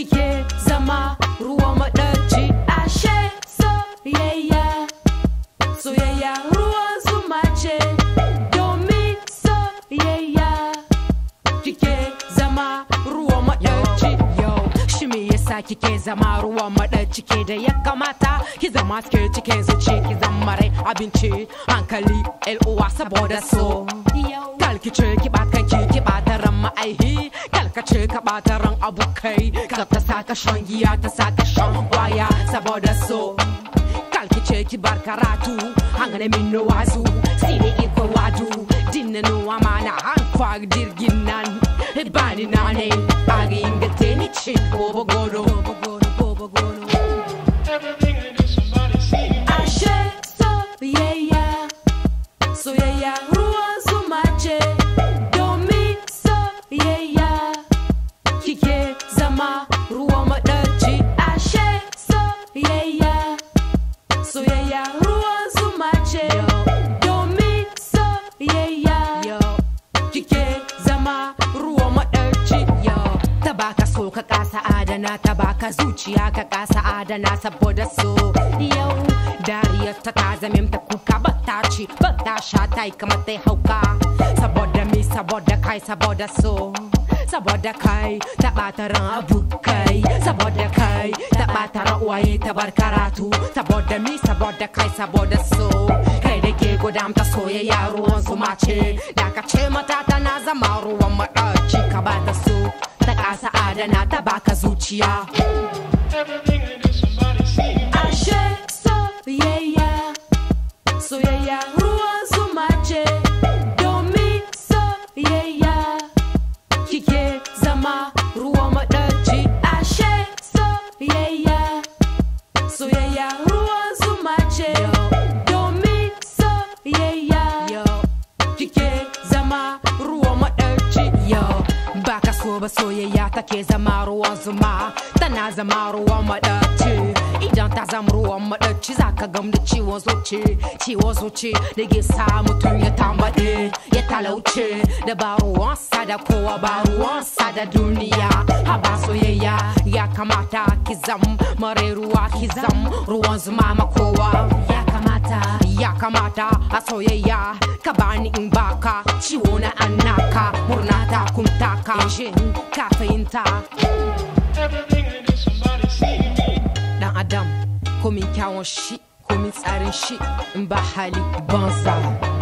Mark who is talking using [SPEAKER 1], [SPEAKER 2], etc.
[SPEAKER 1] kike zama ruwa maɗaci ashe soyayya soyayya ruwan zuma ce domin soyayya kike zama ruwa maɗaci yau shi me yasa kike zama ruwa maɗaci ke da ya kamata ki zama ke cikin zuci ki zama rai abinci hankali uwa saboda so kalkice ki ba kanki ki ba ran ma'aihi kalkace ka ba ran abokai ka ta saka shan giya ta saka shan waya saboda so kalkice ki bar karatu hangane min no wazu sine iko wadu dinna no amana han fag dirgin nan bani nane agi ingate ni chi bobo gono bobo gono
[SPEAKER 2] Everything I do, somebody see.
[SPEAKER 1] ashe soyayya soyayya ruwan zuma ce domin soyayya kike zama ruwan maɗaci ashe soyayya soyayya ruwan zuma ce domin soyayya kike zama ruwan maɗaci ta baka so ka kasa adana ta baka zuciya ka kasa adana saboda so yau dariyar ta ta zame ta kuka ba ta ci ba ta sha ta yi kamar ta yi hauka saboda mi saboda kai saboda so saboda kai ta ɓata ran abokai saboda kai ta ɓata ran uwaye ta bar karatu saboda mi saboda kai saboda so kai da ke gudamta soyayya ruwan zuma ce da ka ce mata tana zama ruwan maɗaci ka ba ta so ta ƙasa adana ta baka zuciya
[SPEAKER 2] Everything I do, somebody see.
[SPEAKER 1] ashe soyayya soyayya ruwan zuma ce domin soyayya kike zama ruwan maɗaci ashe soyayya soyayya ruwan zuma ce domin soyayya kike zama ruwan maɗaci yau baka so ba soyayya take zama ruwan zuma tana zama ruwan maɗaci idan ta zama ruwan maɗaci zaka gam da ciwon zuci ciwon zuci da ke sa mutum ya tambaɗe ya talauce da ba ruwansa da kowa ba ruwansa da duniya haba soyayya ya kamata ki zam mare ruwa ki zam ruwan zuma ma kowa ya kamata ya kamata a soyayya ka bani in baka ciwo na annaka murna ta kuntaka shin ka fahimta
[SPEAKER 2] Everything I do, somebody see.
[SPEAKER 1] dan adam komin kyawun shi komin tsarin shi in ba hali banza